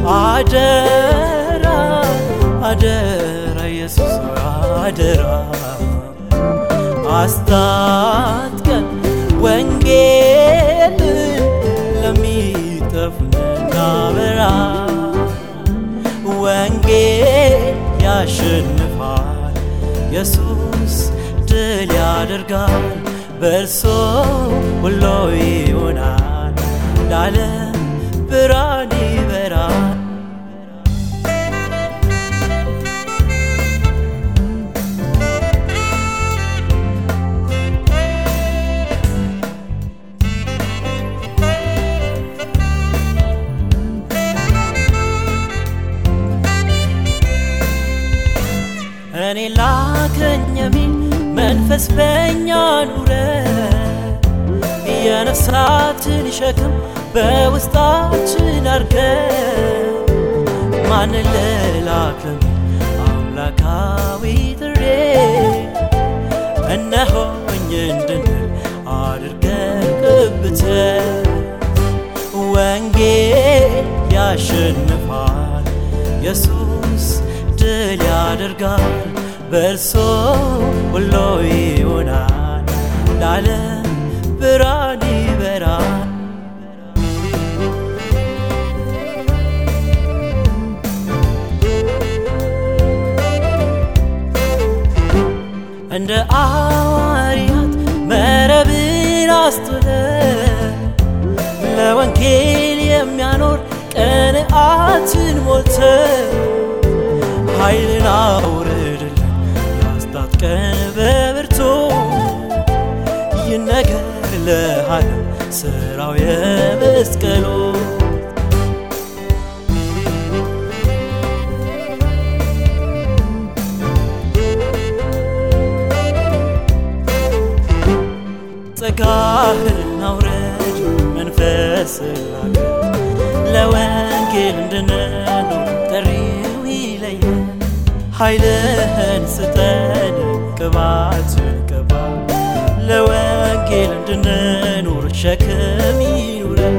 አደራ አደራ ኢየሱስ አደራ አስታጥቀን ወንጌል ለሚጠፉ እናበራ ወንጌል ያሸንፋል ኢየሱስ ድል ያደርጋል በእርሶ ሁሉ ይሆናል ለዓለም ብርሃን ይበራል እኔ ላከኝ የሚል መንፈስ በእኛ ኑረ የነፍሳትን ሸክም በውስጣችን አርገ ማንን ልላክም አምላካዊ ጥሬ እነሆኝ እንድንል አድርገን ቅብተ ወንጌል ያሸንፋል ኢየሱስ ድል ያደርጋል በእርሶ ሁሉ ይሆናል ለዓለም ብርሃን ይበራል እንደ አዋርያት መረብን አስጥለ ለወንጌል የሚያኖር ቅንዓትን ሞልተ ኃይልን አውርድልን ያስታጥቀን በብርቱ ይነገር ለዓለም ስራው የመስቀሉ ጸጋህን አውረድ መንፈስ ላከ ለወንጌል እንድንኖር ጥሪው ይለየን ኃይልህን ስጠን ቅባትን ቅባ ለወንጌል እንድንኖር ሸክም ይኑረን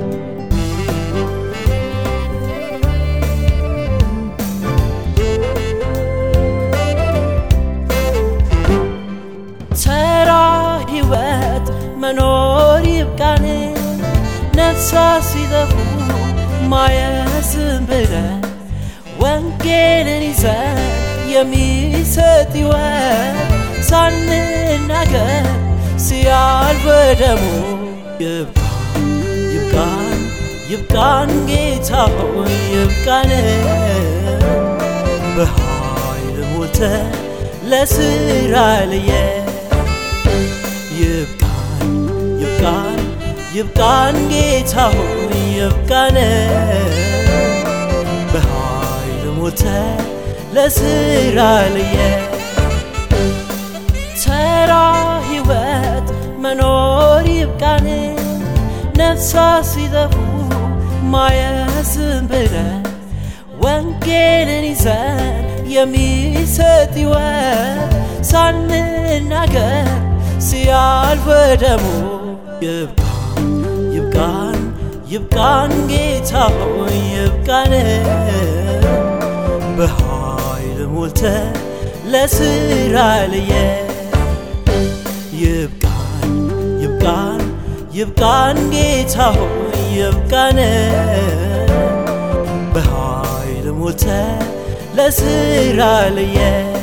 ተራ ሕይወት መኖር ይብቃን ነፍሳት ሲጠፉ ማየስም ብለን ወንጌልን ይዘን የሚሰጥ ሕይወት ሳንናገር ሲያልፍ ደሙ ይብቃን ይብቃን ይብቃን ጌታ ሆይ ይብቃን በኃይል ሞልተ ለስራ ልየ ይብቃን ይብቃን ይብቃን ጌታ ሆይ ይብቃን በኃይል ሞልተ ለስራ ልየ ተራ ሕይወት መኖር ይብቃን ነፍሳት ሲጠፉ ማየስም ብለን ወንጌልን ይዘን የሚሰጥ ሕይወት ሳንናገር ሲያልፍ ደሙ ይብቃን ይብቃን ይብቃን ጌታ ሆይ ይብቃን በኃይል ሞልተ ለስራ ልየ ይብቃን ይብቃን ይብቃን ጌታ ሆይ ይብቃን በኃይል ሞልተ ለስራ ልየ